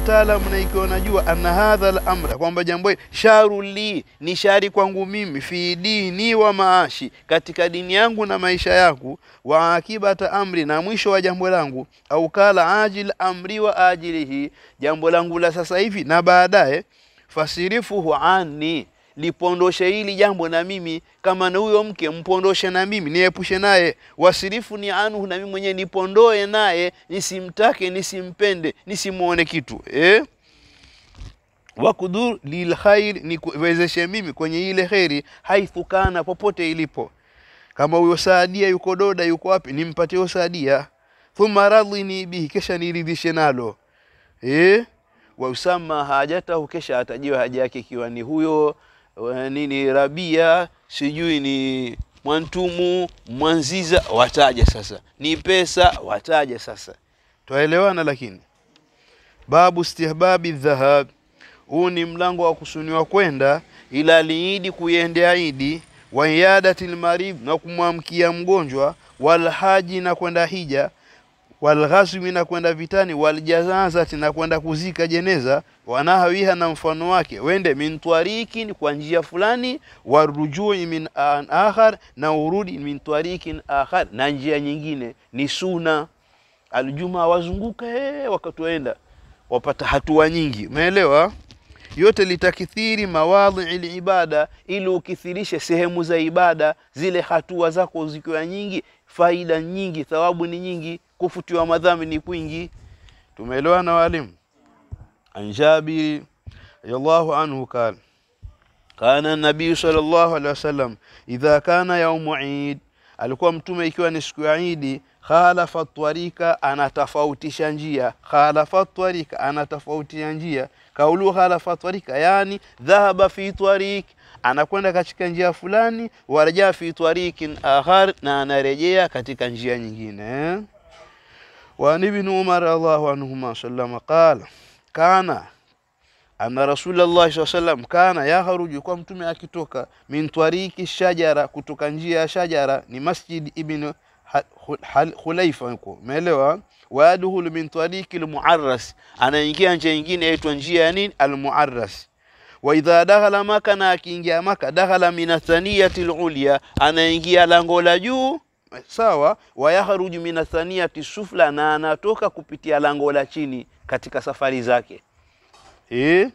taalamu na ikiwa najua anna hadha al-amra kwamba jambo hili sharu li ni shari kwangu mimi fi dini wa maashi katika dini yangu na maisha yangu wa akibata amri na mwisho wa jambo langu au kala ajil amri wa ajilihi jambo langu la sasa hivi na baadaye fasirifuhu anni lipondoshe hili jambo na mimi kama na huyo mke mpondoshe na mimi niepushe naye wasirifu ni anhu na mimi mwenyewe nipondoe naye nisimtake nisimpende nisimuone kitu eh? wakudur lilkhair niwezeshe mimi kwenye ile kheri haithu kana popote ilipo kama huyo saadia yuko doda yuko wapi nimpatie huyo saadia thumma radhini bihi kisha niridhishe nalo eh? wa usama hajatahu kisha atajiwa haja yake ikiwa ni huyo wa nini rabia sijui ni mwantumu mwanziza wataja sasa ni pesa wataja sasa twaelewana lakini babu istihbabi dhahab huu ni mlango wa kusuniwa kwenda ila liidi kuiendea idi wa iadati lmarib na kumwamkia mgonjwa walhaji na kwenda hija walghazwi na kwenda vitani waljazazati na kwenda kuzika jeneza wanahawiha na mfano wake wende min twarikin kwa njia fulani warujui min an akhar na urudi min twarikin akhar na njia nyingine ni suna aljuma wazunguka eh, wakati waenda wapata hatua nyingi umeelewa yote litakithiri mawadhi libada ili ukithirishe sehemu za ibada zile hatua zako zikiwa nyingi faida nyingi thawabu ni nyingi kufutiwa madhambi ni kwingi tumeelewana walimu an jabiri radiyallahu anhu qala kana nabii sallallahu alaihi wasallam idha kana yaumu eid alikuwa mtume ikiwa ni siku ya idi khalafa twarika anatofautisha njia khalafa twarika anatofautisha njia kaulu khalafa twarika yani dhahaba fi twarik anakwenda katika njia fulani warajaa fi twarikin akhar na anarejea katika njia nyingine eh? وعن ابن عمر رضي الله عنهما سلم قال كان أن رسول الله صلى الله عليه وسلم كان يخرج kwa mtume akitoka min twariki shajara kutoka njia ya shajara ni masjid ibn Khulaifa huko umeelewa waadhulu min twariki almuarras anaingia njia nyingine inaitwa njia ya nini almuarras wa idha dakhala maka na akiingia maka dakhala min thaniyati alulya anaingia lango la juu sawa wayakhruju min thaniyati sufla na anatoka kupitia lango la chini katika safari zake eh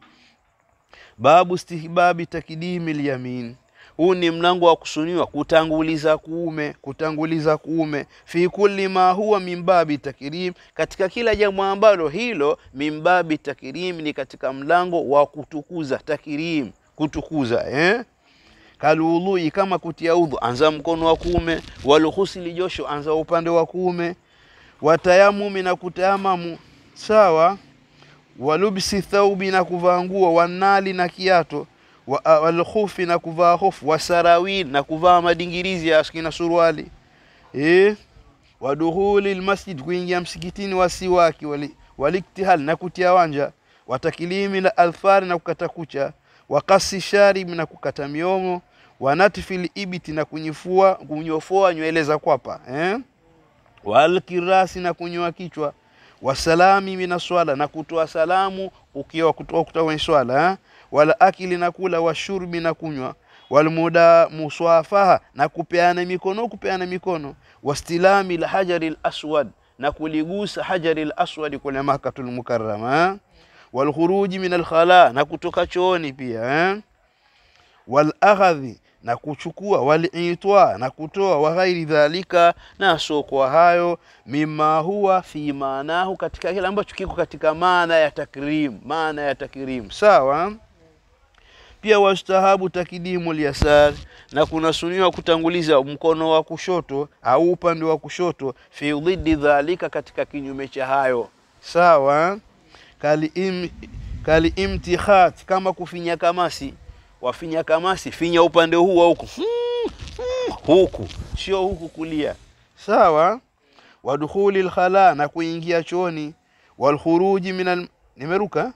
babu istihbabi takdimi lyamin huu ni mlango wa kusuniwa kutanguliza kuume kutanguliza kuume fi kulli ma huwa min babi takrim katika kila jambo ambalo hilo min babi takrim ni katika mlango wa kutukuza takrim kutukuza eh kalului kama kutia udhu anza mkono wa kuume walghusli josho anza upande wa kuume watayamumi na kutayamamu sawa walubsi thaubi na kuvaa nguo wanali na kiato wa- walkhufi na kuvaa hofu wasarawil na kuvaa madingirizi ya aski na suruali eh waduhuli lmasjid kuingia msikitini wasiwaki wali- waliktihal na kutia wanja watakilimi la alfari na kukata kucha wakasi sharib na kukata miomo wanatfil ibiti na kunyifua kunyofoa nywele za kwapa eh? walkirasi na kunyoa kichwa wasalami mina swala na kutoa salamu ukiwa kutoa kutoka kwenye swala eh? wala akili na kula washurbi na kunywa walmuda muswafaha na kupeana mikono kupeana mikono wastilami lhajari laswad na kuligusa hajari laswadi kule makatul mukarrama eh? walkhuruji min alkhala na kutoka chooni pia eh? walaghadhi na kuchukua walitwa na kutoa wa ghairi dhalika na sokwa hayo mima huwa fi maanahu katika kile ambacho kiko katika maana ya takrim maana ya takrim sawa pia wastahabu takdimu lyasar na kunasuniwa kutanguliza mkono wa kushoto au upande wa kushoto fi dhidi dhalika katika kinyume cha hayo sawa kali im, kali imtikhat kama kufinya kamasi wafinya kamasi finya upande huu wa huku hmm, hmm, huku sio huku kulia sawa wadukhuli lkhala na kuingia chooni walkhuruji min al... nimeruka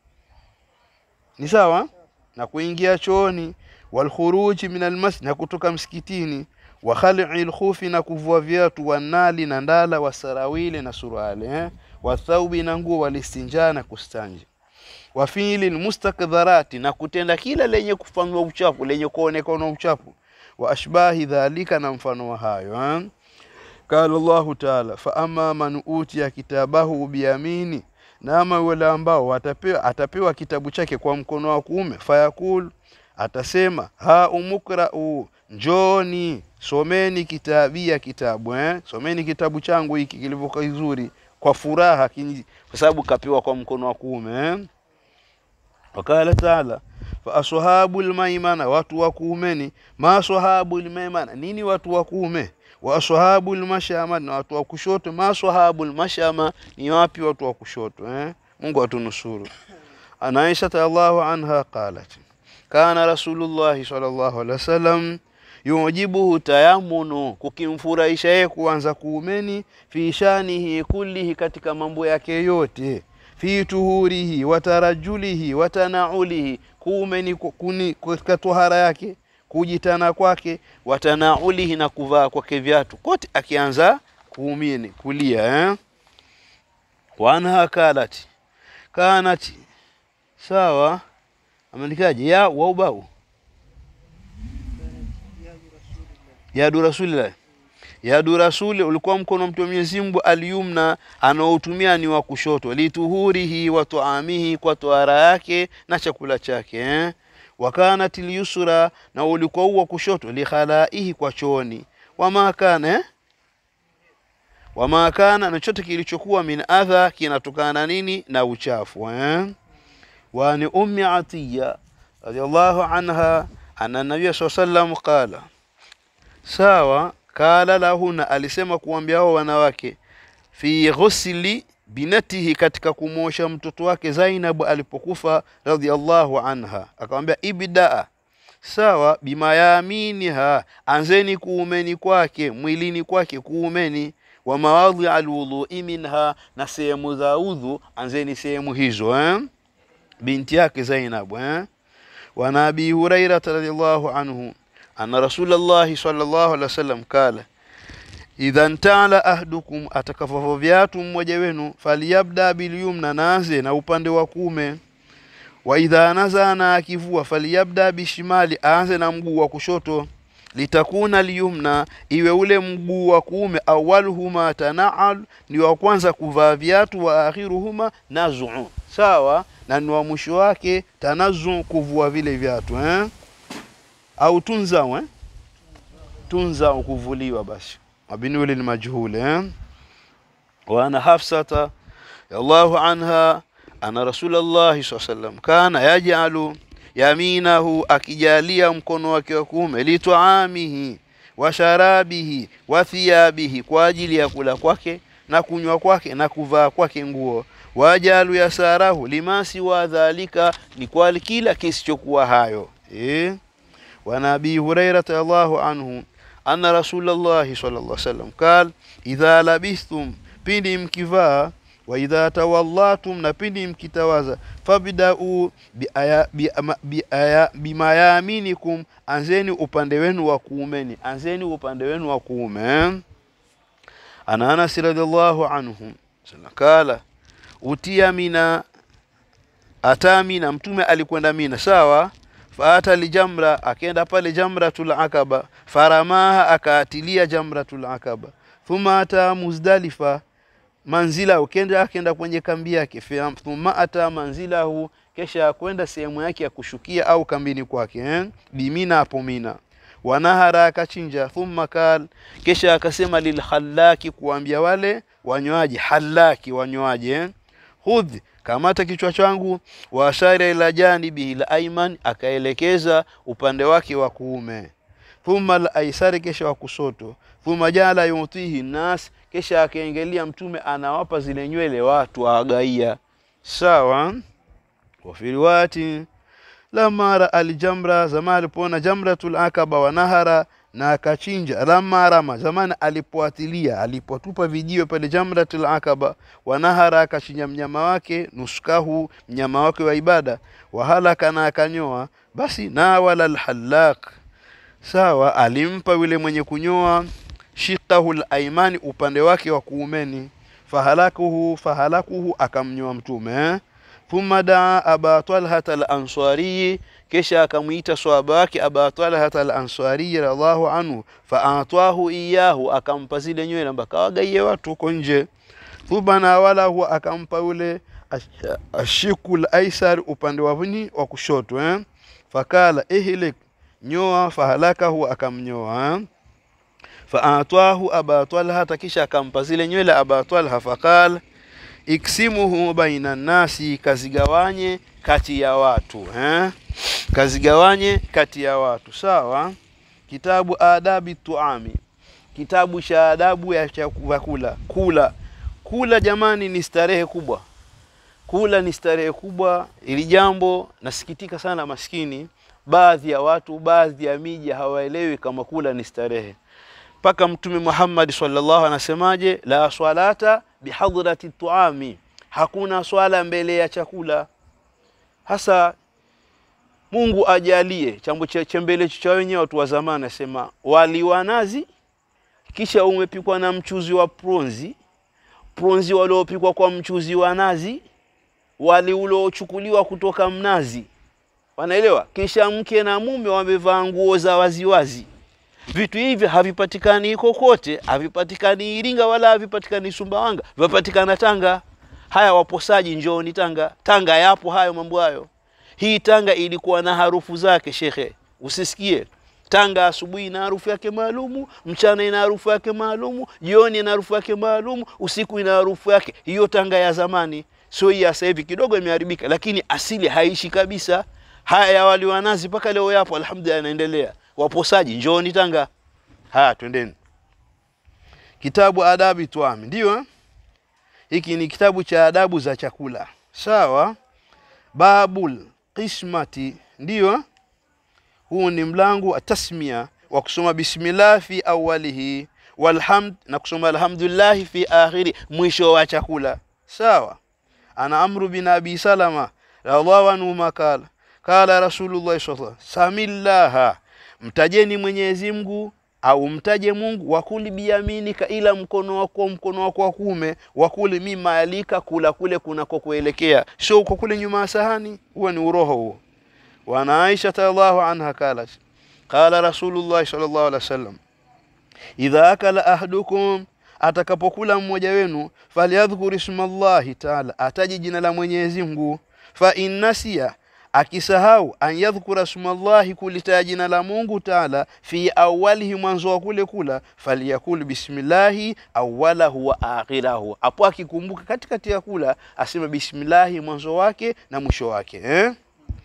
ni sawa na kuingia chooni walkhuruji min almasjid na kutoka msikitini wa khali'i lkhufi na kuvua viatu wanali na ndala wasarawili na suruali eh? wathaubi na nguo walistinjaa na kustanji wa fiili mustakdharati na kutenda kila lenye kufanywa uchafu lenye kuonekana uchafu wa ashbahi dhalika na mfano wa hayo ha? Qala Allahu taala fa amma man utiya kitabahu biyamini, na ama wale ambao watapewa, atapewa kitabu chake kwa mkono wa kuume, fayakul, atasema ha umukrau, njoni someni kitabia kitabu eh? someni kitabu changu hiki kilivyo kizuri kwa furaha, kinyi- kwa sababu kapewa kwa mkono wa kuume eh? Wakala taala fa ashabu lmaimana, watu wa kuumeni. Ma ashabu lmaimana, nini watu wa kuume? Wa ashabu lmashama, na watu wa kushoto. Ma ashabu lmashama, ni wapi watu wa kushoto eh? Mungu atunusuru. An Aisha radhiallahu anha qalat kana Rasulullahi sallallahu alaihi wasallam yujibuhu tayamunu, kukimfurahisha yeye kuanza kuumeni, fi shanihi kullihi, katika mambo yake yote fi tuhurihi wa tarajulihi wa tanaulihi, kuumeni ku- kuni katika tohara yake, kujitana kwake, wa tanaulihi, na kuvaa kwake viatu, kote akianza kuumini kulia eh? wa anha kalati kanati sawa, ameandikaje ya waubau yadu rasulillah yadu rasuli ulikuwa mkono wa mtume Mwenyezi Mungu alyumna anaotumia ni wa kushoto, lituhurihi wa tuamihi, kwa tohara yake na chakula chake eh? wakanat lyusra, na ulikuwa huu wa kushoto, likhalaihi, kwa chooni, wama kana eh? wama kana, na chote kilichokuwa min adha, kinatokana na nini? Na uchafu eh? وعن أم عطية رضي الله عنها أن النبي صلى الله عليه وسلم قال sawa kala lahuna alisema kuambia hao wanawake fi ghusli binatihi katika kumwosha mtoto wake Zainab alipokufa radhiallahu anha akamwambia ibdaa sawa bima yaminiha anzeni kuumeni kwake mwilini kwake kuumeni wa mawadhi alwudhui minha na sehemu za udhu anzeni sehemu hizo eh? binti yake Zainab eh? وعن أبي هريرة رضي الله عنه أن رسول الله صلى الله عليه وسلم قال idha ntala ahdukum, atakafafa viatu mmoja wenu, faliyabda bilyumna, naanze na upande wa kuume. Wa idha nazaa, na akivua, faliyabda bishimali, aanze na mguu wa kushoto. Litakuna lyumna, iwe ule mguu wa kuume, awaluhuma tanaal, ni wa kwanza kuvaa viatu, wa akhiruhuma nazuu, sawa na ni wa mwisho wake tanazu, kuvua vile viatu eh? au tunzau eh? tunzau, kuvuliwa basi mabinuli ni majhuli eh? wa ana hafsata radhiallahu anha ana rasulallahi saa sallam kana yajalu yaminahu, akijalia mkono wake wa kuume, litaamihi wa sharabihi wa thiyabihi, kwa ajili ya kula kwake na kunywa kwake na kuvaa kwake nguo. Wajalu yasarahu lima siwa dhalika, ni kwa kila kisichokuwa hayo eh? wa nabii hurairata radhiallahu anhu anna rasulallahi sallallahu alaihi wasallam qal idha labistum, pindi mkivaa, wa idha tawallatum, na pindi mkitawaza, fabdau bimayaminikum, anzeni upande wenu wa kuumeni, anzeni upande wenu wa kuume. Ana Anas radhiallahu anhu kala utia mina ata mina, mtume alikwenda Mina, sawa faata lijamra, akenda pale jamratul akaba, faramaha, akaatilia jamratul akaba. Thumma ata Muzdalifa manzila, ukenda akenda kwenye kambi yake. Thumma ata manzilahu, kesha akwenda sehemu yake ya kushukia au kambini kwake eh? Bimina, hapo Mina. Wanahara, akachinja. Thumma kal, kesha akasema lilhallaki, kuambia wale wanywaji, hallaki wanywaji eh? Hudh, kamata kichwa changu. Wa ashara ila janibihi la aiman, akaelekeza upande wake wa kuume. Thumma la aisari, kesha wa kusoto. Thumma jala yutihi nas, kesha akaengelia mtume anawapa zile nywele watu awagaia. Sawa. Wa fi riwayati lamma raa aljamra, zama alipoona jamratul akaba wa nahara na akachinja. Lamma rama, zamani alipoatilia, alipotupa vijiwe pale jamratul akaba. Wanahara, akachinja mnyama wake, nuskahu, mnyama wake wa ibada. Wahalaka, na akanyoa. Basi nawala alhallaq, sawa, alimpa yule mwenye kunyoa, shiqahu laimani, upande wake wa kuumeni. fahalakuhu fahalakuhu akamnyoa mtume eh? thumma daa aba talhata al-ansari kisha akamwita swahaba wake aba talhata al-ansari radhiallahu anhu faatwahu iyahu akampa zile nywele mpaka wagaie watu huko nje thumma nawalahu akampa yule ash- ashikul aisar upande wa vuni wa kushoto eh? fakala ihlik nyoa fahalakahu akamnyoa eh? faatwahu aba talhata kisha akampa zile nywele aba talha faqala iksimuhu baina nasi kazigawanye kati ya watu eh? kazigawanye kati ya watu sawa kitabu adabi tuami kitabu cha adabu ya chakula kula kula jamani ni starehe kubwa kula ni starehe kubwa ili jambo nasikitika sana maskini baadhi ya watu baadhi ya miji hawaelewi kama kula ni starehe mpaka mtume Muhammad sallallahu anasemaje la swalata bihadrati tuami hakuna swala mbele ya chakula hasa Mungu ajalie chambo cha chembele cha wenyewe watu wa zamani anasema wali wa nazi kisha umepikwa na mchuzi wa pronzi pronzi waliopikwa kwa mchuzi wa nazi wali uliochukuliwa kutoka mnazi wanaelewa kisha mke na mume wamevaa nguo za waziwazi vitu hivi havipatikani kokote havipatikani Iringa wala havipatikani Sumbawanga vipatikana Tanga haya waposaji njooni Tanga Tanga yapo hayo mambo hayo hii Tanga ilikuwa na harufu zake shekhe usisikie Tanga asubuhi ina harufu yake maalumu, mchana ina harufu yake maalumu, jioni ina harufu yake maalumu, usiku ina harufu yake. Hiyo Tanga ya zamani, sio hii ya sasa hivi, kidogo imeharibika, lakini asili haishi kabisa. Haya ya wali wa nazi mpaka leo yapo, alhamdulillah, yanaendelea. Waposaji, njooni Tanga. Haya, twendeni. Kitabu Adabi Twami, ndio eh? hiki ni kitabu cha adabu za chakula, sawa. Babul qismati, ndio eh? huu ni mlango wa tasmia wa kusoma bismillah fi awalihi walhamd na kusoma alhamdulillah fi akhiri mwisho wa chakula sawa ana amru bin abi salama radhiallahu anhu makala kala rasulullah sallallahu alaihi wasallam samillaha mtajeni mwenyezi Mungu au mtaje Mungu wakuli biyaminika ila mkono wako mkono wako wa kuume wakuli mima alika kula kule kunako kuelekea sio uko kule nyuma ya sahani huo ni uroho huo وعن عائشة الله عنها قالت قال رسول الله صلى الله عليه وسلم idha akala ahadukum atakapokula mmoja wenu falyadhkur ismallahi taala ataje jina la Mwenyezi Mungu fa innasiya akisahau an yadhkura smallahi kulitaja jina la Mungu taala fi awalihi mwanzo wa kule kula falyakul bismillahi awalahu wa akhirahu hapo akikumbuka katikati ya kula aseme bismillahi mwanzo wake na mwisho wake eh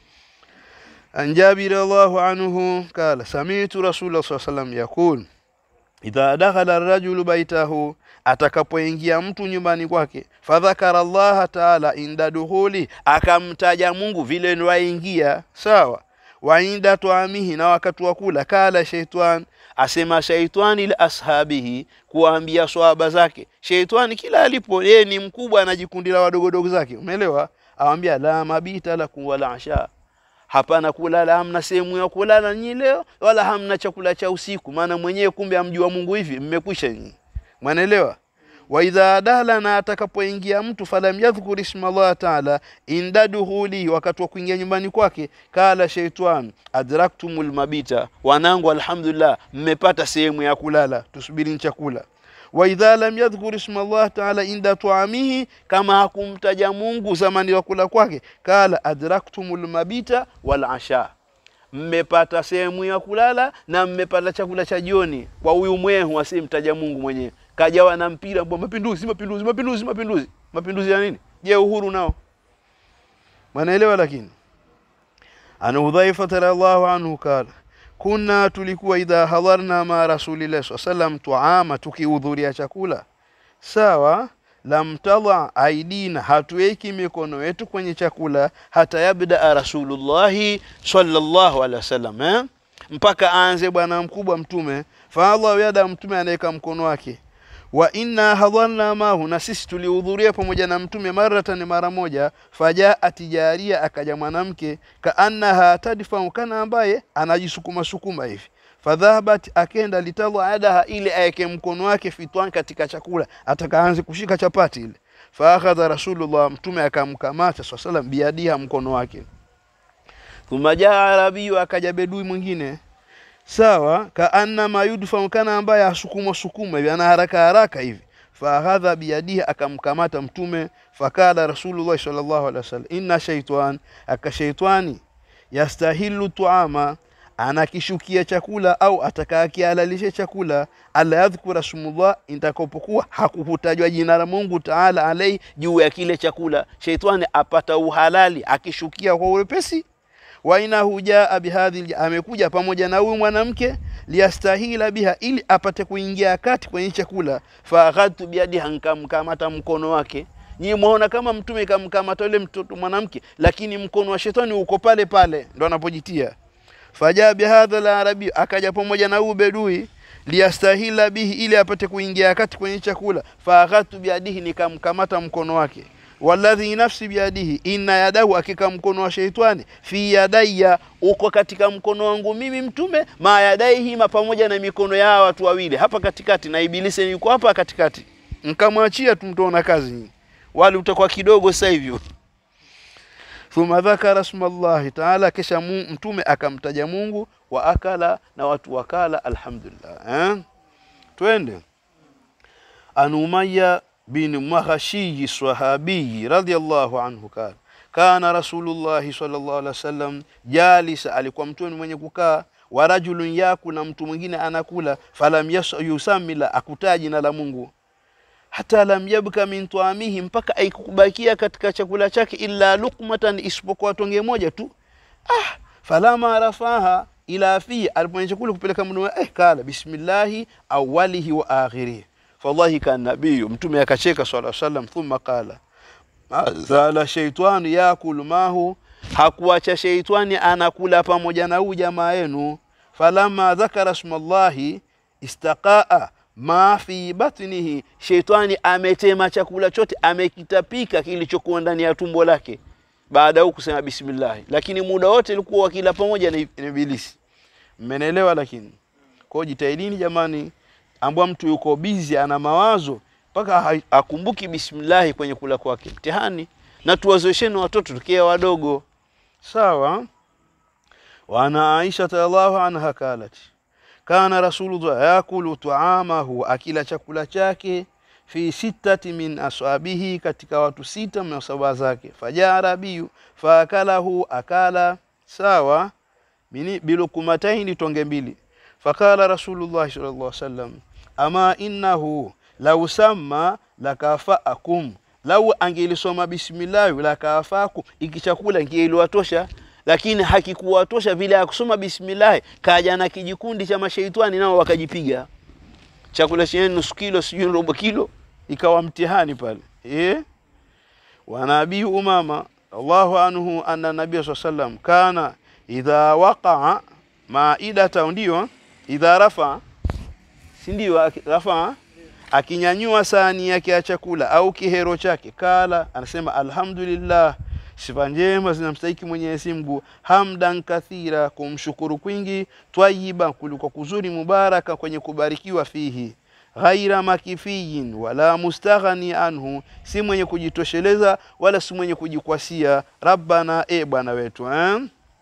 عن جابر الله عنه قال سمعت رسول الله صلى الله عليه وسلم يقول idha dakhala arrajulu baitahu atakapoingia mtu nyumbani kwake fadhakara allaha taala inda dukhuli akamtaja mungu vile nwaingia sawa wa inda tuamihi na wakati wa kula kala shaitan asema shaitani li ashabihi kuwaambia swahaba zake shaitani kila alipo yeye ni mkubwa anajikundila wadogodogo zake umeelewa awambia la mabita lakum wala asha hapana kulala, hamna sehemu ya kulala nyinyi leo, wala hamna chakula cha usiku, maana mwenyewe kumbe amjua Mungu hivi, mmekwisha nyinyi. Mwanaelewa? wa idha dala, na atakapoingia mtu falam yadhkur isma Allah taala inda duhuli, wakati wa kuingia nyumbani kwake, kala shaitan adraktumul mabita, wanangu, alhamdulillah, mmepata sehemu ya kulala, tusubiri chakula wa idha lam yadhkur isma Allah taala inda tuamihi, kama hakumtaja Mungu zamani wa kula kwake, kala adraktumul mabita wal asha, mmepata sehemu ya kulala na mmepata chakula cha jioni. Kwa huyu mwehu asimtaja Mungu mwenyewe, kajawa na mpira mbwa, mapinduzi, mapinduzi, mapinduzi, mapinduzi. Mapinduzi ya nini? Je, uhuru nao mwanaelewa? Lakini ana Hudhaifa radhiallahu anhu kala kuna tulikuwa idha hadharna ma rasulillahi saa sallam tuama, tukihudhuria chakula sawa, lam tadha aidina, hatuweki mikono yetu kwenye chakula, hata yabdaa rasulullahi sallallahu alaihi wasallam eh? mpaka aanze bwana mkubwa Mtume, faadha yada, Mtume anaweka mkono wake wa inna hadharna mahu, na sisi tulihudhuria pamoja na mtume maratan, mara moja. Fajaat jaria, akaja mwanamke kaannaha tadfau, kana ambaye anajisukuma sukuma hivi. fadhahabat akenda litadha yadaha ili aeke mkono wake fitwan katika chakula atakaanze kushika chapati ile faakhadha rasulullah mtume akamkamata saa salam biadiha mkono wake thumma jaa arabiyu akaja bedui mwingine sawa kaannama yudfa kana ambaye asukuma sukuma hivi ana haraka haraka hivi faakhadha biyadihi akamkamata mtume fakala rasulullah sallallahu alaihi wasallam inna shaitan akashaitani yastahilu tuama anakishukia chakula au atakakialalishe chakula ala yadhkura smullah intakapokuwa hakukutajwa jina la Mungu taala alai juu ya kile chakula sheitani apata uhalali akishukia kwa urepesi wa inahu jaa bihadhi amekuja pamoja na huyu mwanamke liyastahila biha ili apate kuingia kati kwenye chakula faakhadtu biadiha nkamkamata mkono wake nyinyi muona kama mtume kamkamata yule mtoto mwanamke lakini mkono wa shetani uko pale pale ndo anapojitia fajaa bihadha la arabi akaja pamoja na huyu bedui liyastahila bihi ili apate kuingia kati kwenye chakula faakhadtu biadihi nikamkamata mkono wake walladhi nafsi biadihi inna yadahu akika mkono wa sheitani fi yadayya uko katika mkono wangu mimi mtume ma yadaihima pamoja na mikono ya hawa watu wawili hapa katikati na ibilisi yuko hapa katikati nkamwachia tu mtaona kazi nyingi wali utakuwa kidogo sasa hivyo thumma dhakara smallahi taala kisha mu, mtume akamtaja Mungu wa akala na watu wakala alhamdulillah eh? twende an Umayya bin Mahashiyi sahabiyi radhiyallahu anhu kala kana rasulullahi sallallahu alaihi wasallam jalisa alikuwa mtume mwenye kukaa wa rajulun yaku na mtu mwingine anakula falam yusamila akutaa jina la Mungu hata lam yabka min tuamihi mpaka aikubakia katika chakula chake illa lukmatan isipokuwa tonge moja tu ah falama rafaha ila fi aliponya chakula kupeleka mdomo eh kala bismillahi awalihi wa akhirih fallahi kan nabiyu mtume akacheka sallallahu alaihi wasallam thumma qala zala shaytan yakulu mahu hakuacha sheitani anakula pamoja na huyu jamaa yenu falama dhakara smallahi istaqaa ma fi batnihi sheitani ametema chakula chote amekitapika kilichokuwa ndani ya tumbo lake baada ya kusema bismillah lakini muda wote ilikuwa wakila pamoja na ibilisi mmenielewa lakini kwa jitahidini jamani ambwa mtu yuko bizi ana mawazo mpaka akumbuki bismillah kwenye kula kwake mtihani na tuwazoesheni watoto tukia wadogo sawa wana Aisha radhiallahu anha kalati kana rasulullah yakulu taamahu akila chakula chake fi sittati min ashabihi katika watu sita masaba zake fajaa rabiyu faakalahu akala sawa mini bilukumataini tonge mbili fakala rasulullah sallallahu alaihi wasallam ama innahu lau samma lakafaakum lau angelisoma bismillah lakafaakum iki chakula kieliwatosha lakini hakikuwatosha vile ya kusoma bismillah kaja na kijikundi cha mashaitani nao wakajipiga chakula chenye nusu kilo sijui robo kilo ikawa mtihani pale eh wa nabii umama Allahu anhu anna nabii sallam kana idha waqa'a maidata ndio idha rafa si ndio rafa akinyanyua sahani yake ya chakula au kihero chake kala anasema alhamdulillah sifa njema zinamstahiki Mwenyezi Mungu hamdan kathira kumshukuru kwingi twayiba kuliko kuzuri mubaraka kwenye kubarikiwa fihi ghaira makifiyin wala mustaghani anhu si mwenye kujitosheleza wala si mwenye kujikwasia rabbana e bwana wetu eh?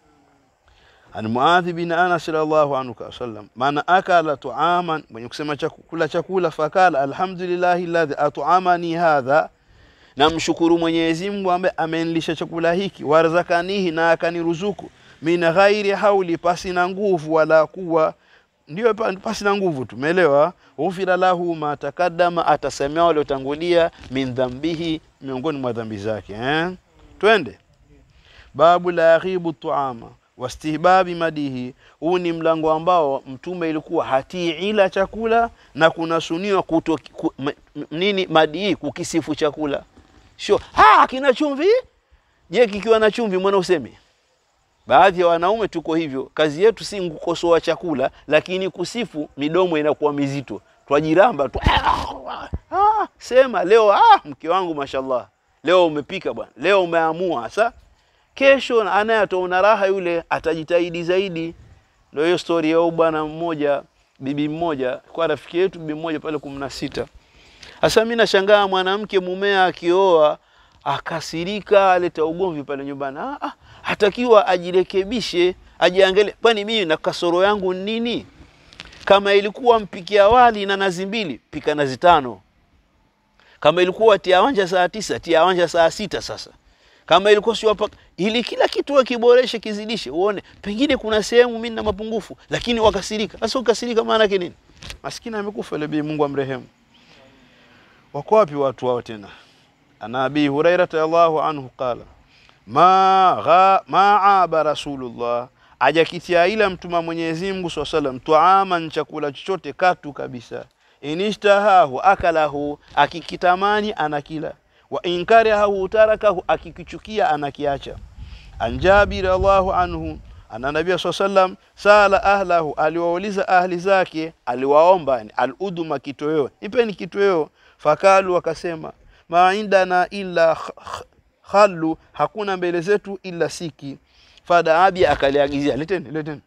an muadhi bin anas radhiallahu anhu sallam man akala tuaman mwenye kusema chakula chakula fakala alhamdulillahi alladhi at'amani hadha namshukuru Mwenyezi Mungu ambaye amenilisha chakula hiki warzakanihi na akaniruzuku min ghairi hauli pasi na nguvu wala kuwa ndio pasi na nguvu tumeelewa ufira lahu ma takaddama atasemea waliotangulia min dhambihi miongoni mwa dhambi zake eh twende babu la yaghibu tuama wastihbabi madihi huu ni mlango ambao mtume ilikuwa hatii ila chakula na kunasuniwa kuto ku, m, nini madihi kukisifu chakula sio ah kina chumvi je kikiwa na chumvi mbona useme baadhi ya wanaume tuko hivyo kazi yetu si kukosoa chakula lakini kusifu midomo inakuwa mizito twajiramba tu ah, sema leo ah, mke wangu mashallah leo umepika bwana leo umeamua sasa kesho anaye ataona raha yule atajitahidi zaidi Ndio hiyo story ya bwana mmoja, bibi mmoja, kwa rafiki yetu bibi mmoja pale kumi na sita. Sasa mimi nashangaa mwanamke mumea akioa akasirika, aleta ugomvi pale nyumbani. Ah, ah, hatakiwa ajirekebishe, ajiangalie, kwani mimi na kasoro yangu nini? Kama ilikuwa mpikia wali na nazi mbili, pika nazi tano. Kama ilikuwa tia wanja saa tisa, tia wanja saa sita. Sasa kama ilikuwa sio hapa, ili kila kitu akiboreshe, kizidishe, uone pengine kuna sehemu mimi na mapungufu, lakini wakasirika. Sasa ukasirika maana yake nini? Maskini amekufa ile bi, Mungu amrehemu. Wako wapi watu wao tena? Ana Abi Hurairah radhiallahu anhu qala ma gha ma aba rasulullah ajakitia ila mtuma Mwenyezi Mungu swalla sallam tuaman chakula chochote katu kabisa inishtahahu akalahu akikitamani anakila wa inkarahu tarakahu akikichukia anakiacha an Jabir radhiallahu anhu ana nabii swalla sallam sala ahlahu aliwauliza ahli zake aliwaomba al-uduma kitoweo nipeni kitoweo fakalu wakasema ma indana illa khallu hakuna mbele zetu illa siki fadaabi akaliagizia leteni leteni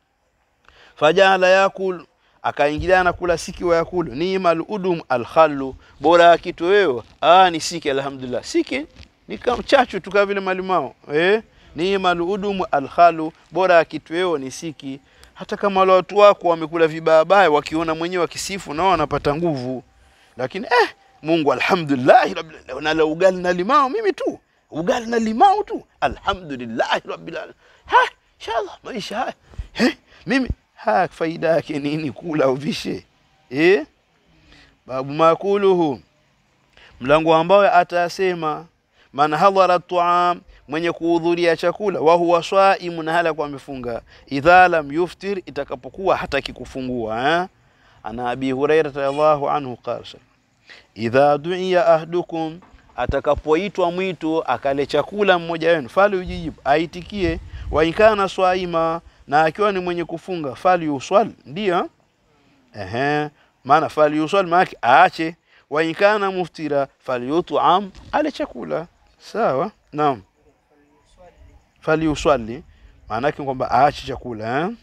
fajala yakul akaingilia na kula siki wa yakulu nimal udum alkhallu bora ya kitoweo ah ni siki alhamdulillah siki ni kama chachu tu kama vile malimao eh nimal udum alkhallu bora ya kitoweo ni siki hata kama wale watu wako wamekula vibaya wakiona mwenyewe wakisifu nao wanapata nguvu lakini eh Mungu alhamdulillah rabbil alamin na ugali na limao mimi tu ugali na limao tu alhamdulillah rabbil alamin ha inshallah maisha haya eh mimi ha faida yake nini kula uvishe eh babu makuluhu mlango ambao atasema man hadhara tuam mwenye kuhudhuria chakula wa huwa swaimun hala kwa amefunga idha lam yuftir itakapokuwa hata kikufungua eh ana abi hurairah radhiallahu anhu qala idha du'iya ahdukum atakapoitwa mwito akale chakula mmoja wenu fali ujijibu aitikie wa inkana swaima na akiwa ni mwenye kufunga fali uswal ndio ehe maana fali uswal maana aache wa inkana muftira fali yut'am ale chakula sawa naam fali uswali maana yake kwamba aache chakula eh?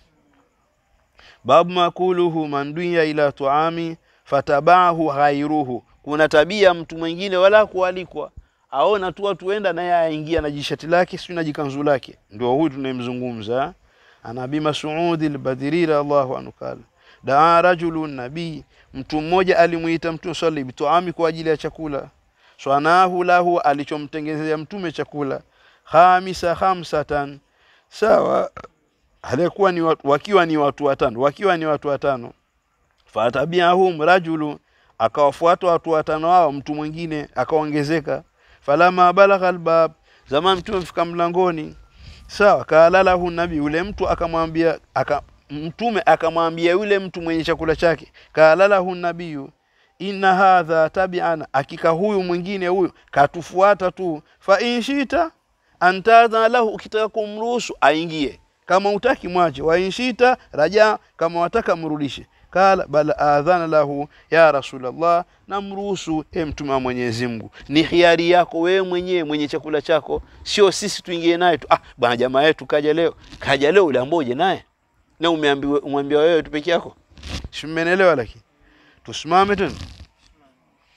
babu makuluhu manduya ila tuami fatabahu ghairuhu kuna tabia mtu mwingine wala kualikwa aona tu watu wenda naye aingia na jishati lake sio na jikanzu lake ndio huyu tunayemzungumza anabi Mas'ud al-Badri Allahu anhu kala daa rajulun nabii mtu mmoja alimuita mtume swali bituami kwa ajili ya chakula swanahu lahu alichomtengenezea mtume chakula khamisa khamsatan sawa alikuwa ni watu, wakiwa ni watu watano wakiwa ni watu watano fatabiahum rajulu akawafuata watu watano hao mtu mwingine akaongezeka falama balagha albab zama mtume mfika mlangoni sawa kalalahu nabii yule mtu akamwambia aka, mtume akamwambia yule mtu mwenye chakula chake kalalahu nabiyu inna hadha tabi'ana akika huyu mwingine huyu katufuata tu fa inshita antadha lahu ukitaka kumruhusu aingie kama utaki mwache wa inshita raja kama wataka mrudishe kala bal adhana lahu ya rasulullah namruhusu e mtume wa Mwenyezi Mungu ni hiari yako wewe mwenyewe mwenye chakula chako sio sisi tuingie naye tu ah bwana jamaa yetu kaja leo kaja leo ule amboje naye na umeambiwa umwambia wewe tu peke yako simenelewa lakini tusimame tena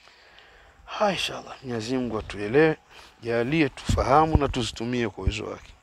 ha inshallah Mwenyezi Mungu atuelewe jalie tufahamu na tuzitumie kwa uwezo wake